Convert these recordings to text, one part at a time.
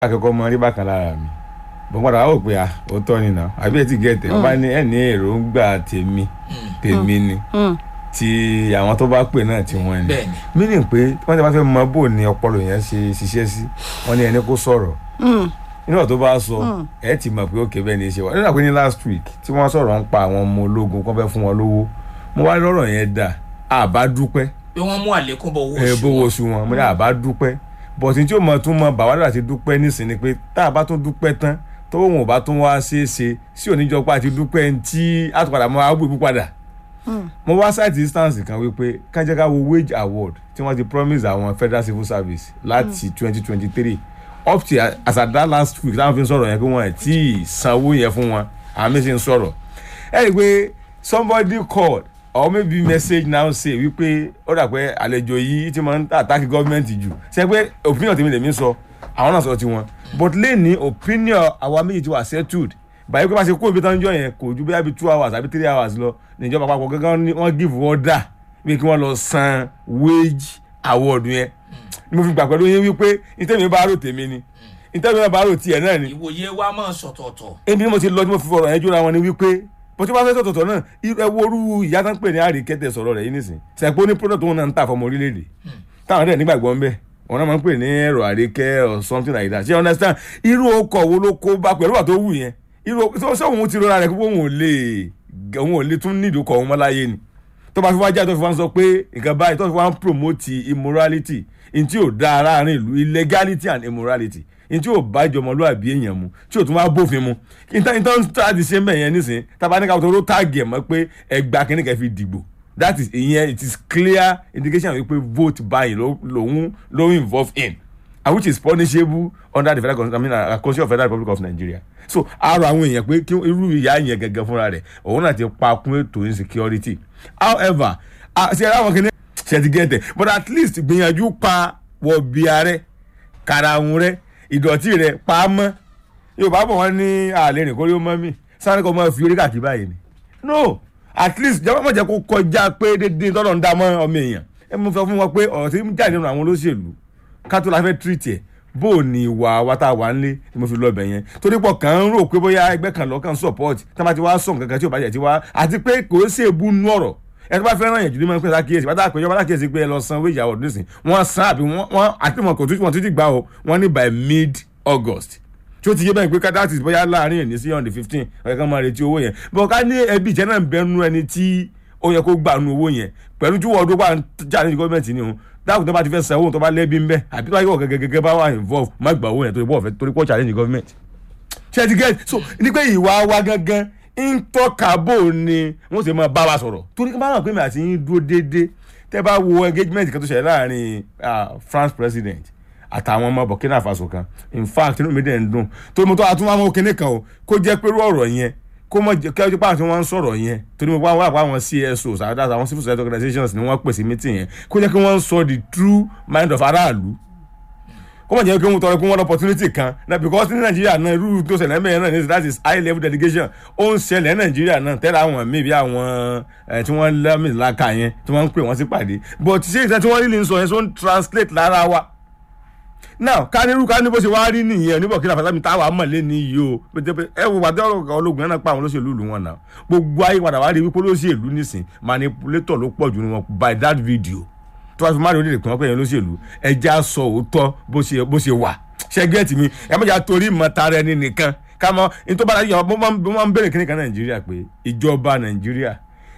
akẹ́kọ̀ọ́ mọ rí bákan lára mi bọ́n padà wò pé òótọ́ ni nà àbí ẹ ti gẹ̀ẹ́tẹ̀ wọ́n bá ní ẹ̀ ní èròǹgbà tèmi tèmi ni ti àwọn tó bá pè náà tí wọ́n ni Bẹ́ẹ̀ni. meaning pé wọ́n ti bá fẹ́ mọ bó ni ọpọlọ yẹn ṣe ṣiṣẹ́ sí wọ́n ní ẹni kó sọ̀rọ̀ nígbà tó bá sọ ẹ ti mọ̀ pé ó kébẹ́ ní í ṣe wá nígbà pé ní last week tí wọ́n sọ̀rọ̀ ń pa àwọn ọmọ ológun kó fẹ́ fún wọn lówó mo wá lọ́rọ̀ yẹn dà àbá dúpẹ́ pé wọ́n mú àlékún bọ̀ owó ẹ oṣù bówó wọn. oṣù wọn mo ní àbá dúpẹ́ bọ̀sìn tí ó mọ tún mọ bàwádà àti dúpẹ́ nísìn ni pé tá a bá tún dúpẹ́ tán tó wọn ò bá tún wá ṣeé ṣe sí oníjọpá àti dúpẹ́ ń tí àtúpadà mọ́ àgbò ìbú padà mo wá site instance kan wípé kájẹ́ká wo wage award tí wọ́n ti promise àwọn federal civil service láti twenty twenty three up to as at that last week táwọn fi ń sọ̀rọ̀ yẹn pé wọ́n ẹ̀ tí ì sanwó yẹn fún wọn àmì sì ń sọ̀rọ̀ ẹ rí i pé somebody called or maybe message now say wípé ó dà pé àlejò yìí ti máa ń attack government jù ṣe pé opinion tèmi lèmi sọ àwọn náà sọ tiwọn but lẹ́ni opinion àwa méjì ti wà settled báyìí pé bá ṣe kó ibi tán jọ yẹn kò ju bóyá bíi two hours àbí three hours lọ níjọba àpapọ̀ gángan ni wọ́n give order bí kí wọ́n lọ san wage award yẹn ni mo fi gbà pẹ̀lú yín wípé ìtẹ́mi bá rò tèmi ni ìtẹ́mi bá rò tiẹ̀ náà ni ìwòye wa máa sọ̀tọ̀ọ̀tọ̀. ebi ni mo ti lọ tí mo fi fọ̀rọ̀ yẹn jóra wọn ni wípé bó ti bá fẹ́ sọ̀tọ̀tọ̀ náà ẹ wo orú ìyá tó ń pè ní àríkẹ́tẹ̀ sọ̀rọ̀ rẹ̀ yìí nìsín sẹ́pọ̀ ní product wọn náà ń tà fọmọ orílẹ̀-èdè táwọn dẹ̀ nígbàgbọ́ ń bẹ̀ wọn náà máa ń pè ní ẹ̀rọ àríkẹ́ or something like that ṣé you understand irú ọkọ̀ wo ló kó bá pẹ̀lú àtó wù yẹn irú ṣé òun ti rọra rẹ̀ pé òun ò lè òun ò lè tún nídìí ọkọ̀ òun mọ́ láyé ni tó bá fi wá jáde tó fi wá ń sọ pé nǹkan báyìí tó fi wá ń promote immorality in tí ò dáa láàrin ìlú illegality and immorality in tí ò bá ìjọmọlúwàbí èèyàn mu tí ò tún wá bófin mu ìtàn ìtàn tá ti ṣe mẹ́yẹn nísìn tábà ní káwọn tó ló táàgì ẹ̀ mọ́ pé ẹgbà kínní kẹ́ fi dìgbò that is ìyẹn it is clear indication wípé vote buying ló lòun ló involve in and which is punishable under the federal constitution I mean uh, constitution of federal republic of nigeria so àrò àwọn èèyàn pé kí irú ìyá yẹn gẹ́gẹ́ fúnra rẹ̀ òun náà ti pa kún ètò insecurity however ṣe ara wọn kìíní ṣe ti gẹ́tẹ̀ but at least gbìyànjú pa wọ̀bì ààrẹ karahun rẹ ìdọ̀tí rẹ pa á mọ́ yorùbá bọ̀ wọ́n ní àlè rìn kórí ó mọ́ mi sáré kọ́ mọ́ fi orí kàkí báyìí ni no at least jọba mọ̀ jẹ́ kó kọjá pé dédé tọ́lọ̀ ń dá mọ́ ọmọ èèyàn ẹ mú fẹ́ fún wọn pé ọ̀rọ̀ tí ń jáde nínú àwọn olóṣèlú ká tó la fẹ́ treat ẹ̀ bó o ní ìwà wa tá a wà nílé ni mo fi lọ bẹ̀ yẹn torí pọ̀ kàn ń rò pé bóyá ẹgbẹ́ kan lọ́kàn support tá a bá ti wá sọ̀ nǹkan kan tí ò bá jẹ́ ti wá àti pé kò ó ṣèbú nú ọ̀rọ̀ ẹ tó bá fẹ́ràn yẹn jù ní mọ́ pé lákìyèsí bá dáa pé ìjọba lákìyèsí pé ẹ lọ san wage award nísìn wọ́n san àbí wọ́n àti wọn kò tún wọn tún ti gbà o wọ́n ní by mid august tí ó ti yé bẹ́ẹ̀ pé ká that is bóyá láàrin ẹ̀ní sí on the fifteen ọ̀yẹ́ kan máa retí owó yẹn bọ̀ ká ní ẹbí ìjẹ́ náà ń bẹnu ẹni tí ó yẹ kó gbà nu owó yẹn pẹ̀lú tí wọ́n ọdún wà ń jà ní gọ́ọ̀mẹ̀ntì ni o dáàbò tó bá ti fẹ́ san owó tó bá lẹ́bí ń bẹ́ àbí tó bá yọ̀ gẹ́gẹ́ bá wà involve má gbà owó yẹn torí pọ̀ torí pọ̀ challenge government ṣe ti get so ní pé ìwà wa gangan ń tọ́ka bò ni wọ́n sì máa bá wa sọ̀rọ̀ torí bá wọn pè mí àti yín dúró déédéé tẹ́ bá wo engagement kan tó ṣẹlẹ̀ láàrin France president àtàwọn ọmọ Burkina Faso kan in fact inú mi dẹ̀ ń dùn torí mo tó àtúnwá mọ́ kinní kan o kó jẹ́ pé irú ọ̀rọ̀ yẹn kó mọ̀ jẹ́ kí ọjọ́ tí wọ́n ń sọ̀rọ̀ yẹn torí mo bá wà pa àwọn CSOs àdáta àwọn civil society organizations ni wọ́n pèsè meeting yẹn kó jẹ́ kí wọ́n sọ the true mind of aráàlú kó mọ̀ jẹ́ kí wọ́n tọrọ pé wọ́n lọ opportunity kan na because ní nàìjíríà náà irú tó ṣẹlẹ̀ mẹ́rin náà ní that is high level delegation ó ń ṣẹlẹ̀ nàìjíríà náà tẹ́lẹ̀ àwọn míì bí àwọn tí wọ́n lẹ́mì láka yẹn tí wọ́n ń pè wọ́n sí pàdé but ṣé ìṣẹ́ tí wọ́n rí ní sọ yẹn so ń translate lára wa now kánirú kání bó ṣe wá rí nìyẹn ní Burkina Faso mi táwa mọ̀ lé ní yìí o ẹ wo wàdí ọ̀rọ̀ ológun náà pa àwọn olóṣèlú ìlú wọn náà gbogbo ayé padà wá rí wípé olóṣèlú nísìn manipulator ló pọ̀ jù ní wọn by that video tó wá fi máa rí orílẹ̀-èdè kan pé yẹn olóṣèlú ẹja sọ òótọ́ bó ṣe bó ṣe wà ṣẹ́gẹ́tì mi ẹ mọ̀jà torí mọ̀ tara ẹni nìkan ká mọ ní tó bá dájú yàrá mo máa ń bèrè kíní kan Nàìjíríà pé ìjọba Nàìjíríà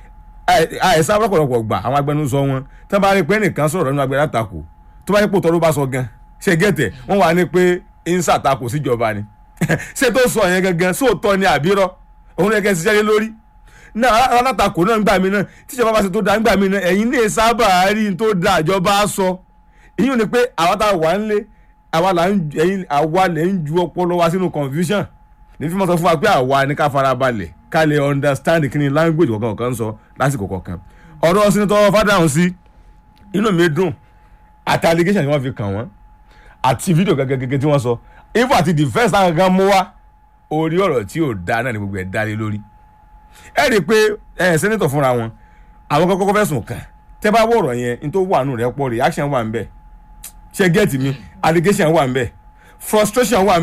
àìsàn ọ̀pọ̀lọpọ̀ gbà àwọn agbẹnusọ wọn tó bá rí pé nìkan sọ̀rọ̀ nínú agbẹ̀rẹ̀ àtakò tó bá rí pé òótọ́ ló bá sọ gan ṣe gẹ́tẹ̀ wọ́n wà ní pé ń ṣàtakò síjọba ni ṣé tó sọ yẹn gangan sóòótọ́ ni àbírọ́ òun ní ẹgẹ́ ṣiṣẹ́ lé lórí náà alátakò náà ń gbà mí náà tíjọba bá ṣe tó da ń gbà mí náà ẹ̀yin lè sábà rí n tó da ìjọba sọ ìyún ni pé àwa tá a wà ń lé àwa là ń ẹ̀yin àwa lè ń ju ọpọlọ wa sínú confusion ní fífọ́n sọ fún wa pé àwa ni ká fara balẹ̀ ká lè understand kí ni language kọ̀ọ̀kan kan sọ lásìkò kọ̀ọ̀kan ọ̀rọ̀ sinitọ́ fádàhùn sí inú mi dùn àti allegation tí wọ́n fi kàn wọ́n àti fídíò gẹ́gẹ́gẹ́ tí wọ́n sọ ifo àti defence náà gangan mú wá orí ọ̀rọ̀ tí ò da náà ni gbogbo ẹ̀ dá lé lórí ẹ rí i pé ẹ sẹ́nitọ̀ fúnra wọn àwọn kọ́kọ́ fẹ̀sùn kàn tẹ́ bá wọ̀ ọ̀rọ̀ yẹn ní tó wà nù rẹ̀ pọ̀ reaction wà ń bẹ̀ ṣe get mi allegation wà ń bẹ̀ frustration wà